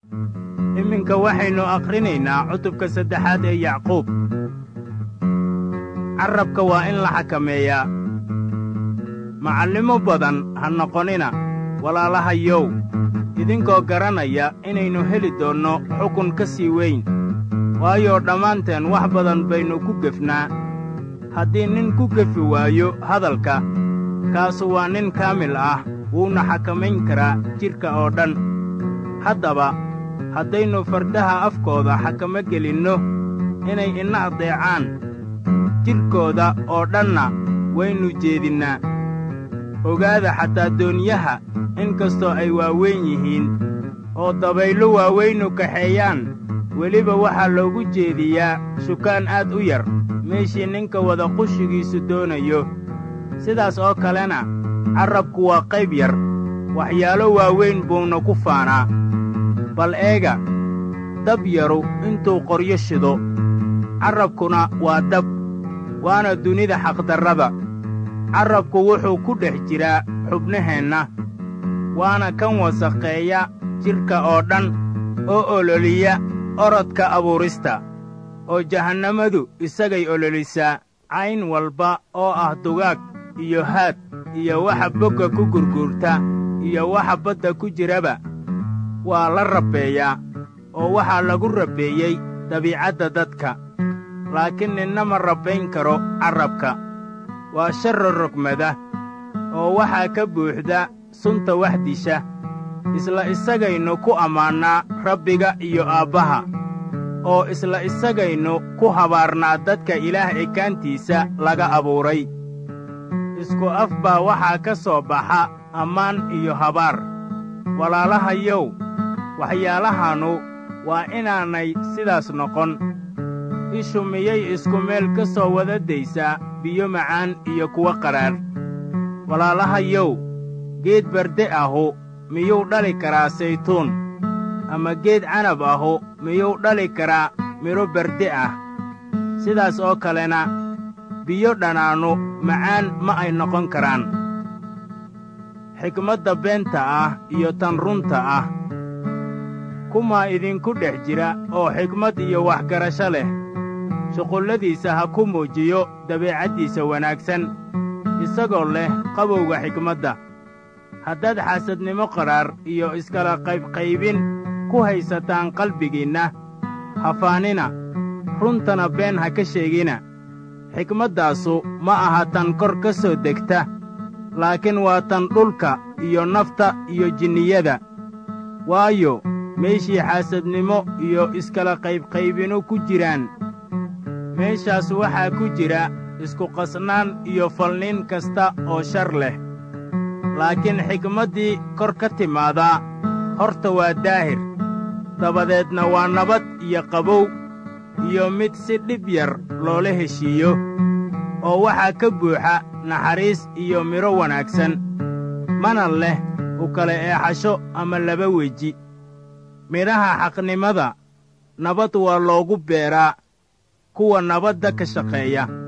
iminka waxaynu akhrinaynaa cutubka saddexaad ee yacquub carrabka waa in la xakameeyaa macallimo badan ha noqonina walaalahayow idinkoo garanaya inaynu heli doonno xukun ka sii weyn waayo dhammaanteen wax badan baynu ku gefnaa haddii nin ku gefi waayo hadalka kaasu waa nin kaamil ah wuuna xakamayn karaa jidhka oo dhan haddaba haddaynu fardaha afkooda xakamo gelinno inay ina addeecaan jidhkooda oo dhanna waynu jeedinnaa ogaada xataa dooniyaha in kastoo ay waaweyn yihiin oo dabayllo waaweynu kaxeeyaan weliba waxaa loogu jeediyaa shukaan aad u yar meeshii ninka wada qushigiisu doonayo sidaas oo kalena carrabku waa qayb yar waxyaalo waaweyn buuna ku faanaa bal eega dab yaru intuu qoryo shido carrabkuna waa dab waana dunida xaqdarrada carrabku wuxuu ku dhex jiraa xubnaheenna waana kan wasakheeya jidhka oo dhan oo ololiya orodka abuurista oo jahannamadu isagay ololisaa cayn walba oo ah dugaag iyo haad iyo waxa bogga ku gurguurta iyo waxa badda ku jiraba waa la rabbeeyaa oo waxaa lagu rabbeeyey dabiicadda dadka laakiin ninna ma rabbayn karo carrabka waa sharro rogmada oo waxaa ka buuxda sunta wax disha isla isagaynu ku ammaannaa rabbiga iyo aabbaha oo isla isagaynu ku habaarnaa dadka ilaah ekaantiisa laga abuuray isku af baa waxaa ka soo baxa ammaan iyo habaar walaalahayow waxyaalahannu waa inaanay sidaas noqon ishu miyay isku meel ka soo wada daysaa biyo macaan iyo kuwo qadhaadh walaalahayow geed barde ahu miyuu dhali karaa saytuun ama geed canab ahu miyuu dhali karaa midho barde ah sidaas oo kalena biyo dhanaannu macaan ma ay noqon karaan xikmadda beenta ah iyo tan runta ah kumaa idinku dhex jira oo xikmad iyo waxgarasho leh shuqulladiisa ha ku muujiyo dabeecaddiisa wanaagsan isagoo leh qabowga xikmadda haddaad xaasadnimo qadhaar iyo iskala qaybqaybin ku haysataan qalbigiinna hafaanina runtana been ha ka sheegina xikmaddaasu ma aha tan kor ka soo degta laakiin waa tan dhulka iyo nafta iyo jinniyada waayo meeshii xaasadnimo iyo iskala qaybqaybinu ku jiraan meeshaas waxaa ku jira iskuqasnaan iyo falnin kasta oo shar leh laakiin xikmaddii kor ka timaadaa horta waa daahir dabadeedna waa nabad iyo qabow iyo mid si dhib yar loola heshiiyo oo waxaa ka buuxa naxariis iyo midho wanaagsan mana leh u kala eexasho ama laba weji midhaha xaqnimada nabad waa loogu beeraa kuwa nabadda ka shaqeeya